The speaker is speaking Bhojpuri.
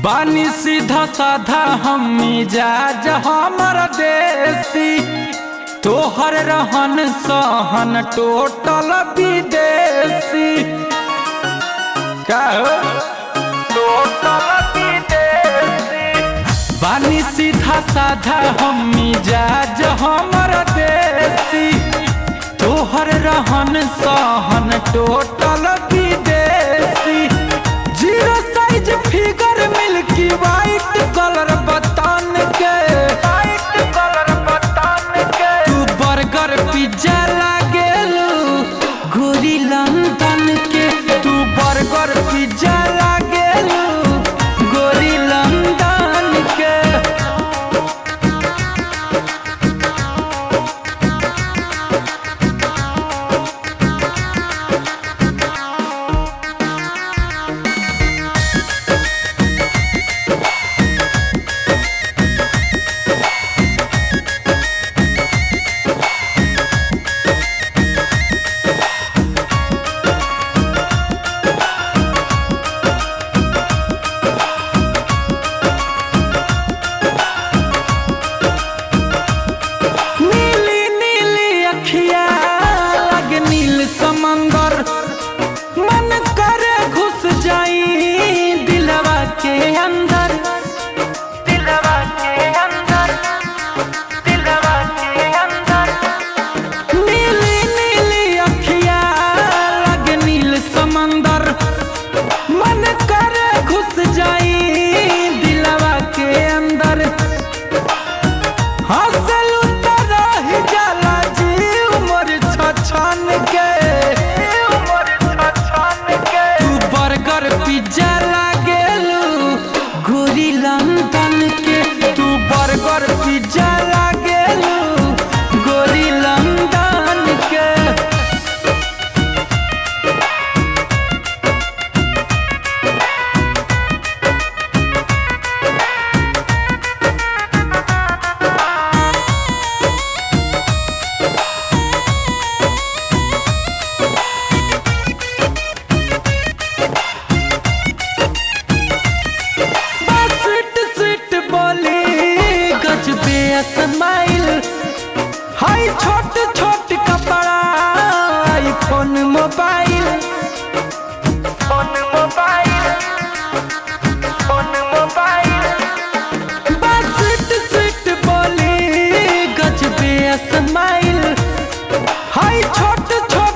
बानी सीधा साधा हम मिजाज हमर देसी तोहर रहन सहन टोटल विदेशी का हो? टोटल विदेशी बानी सीधा साधा हम मिजाज हमर देसी तोहर रहन सहन टोटल विदेशी zero size figure milky white colour बतान के वाइट कलर बतान के तू बर्गर पिज्जा लागेलू गोरी लंदन के तू बर्गर पिज्जा लागेलू गोरी लंदन के नीली नीली अखिया लग नील समंदर मन करे घुस जाई दिलवा के अंदर दिलवा के अंदर दिलवा के अंदर नीली नीली अखिया लग नील समंदर मन करे घुस जाई दिलवा के अंदर हंसलू त रह जाला जीव मोर छछन के तू बर्गर पिज्जा लागेलू गोरी लंदन के तू बर्गर पिज्जा लागेलू गोरी लंदन के बस स्वीट स्वीट बोली गजबे स्माइल हाय छोट छोट कपड़ा iPhone mobile phone mobile phone mobile बस स्वीट स्वीट बोली गजबे स्माइल हाय छोट छोट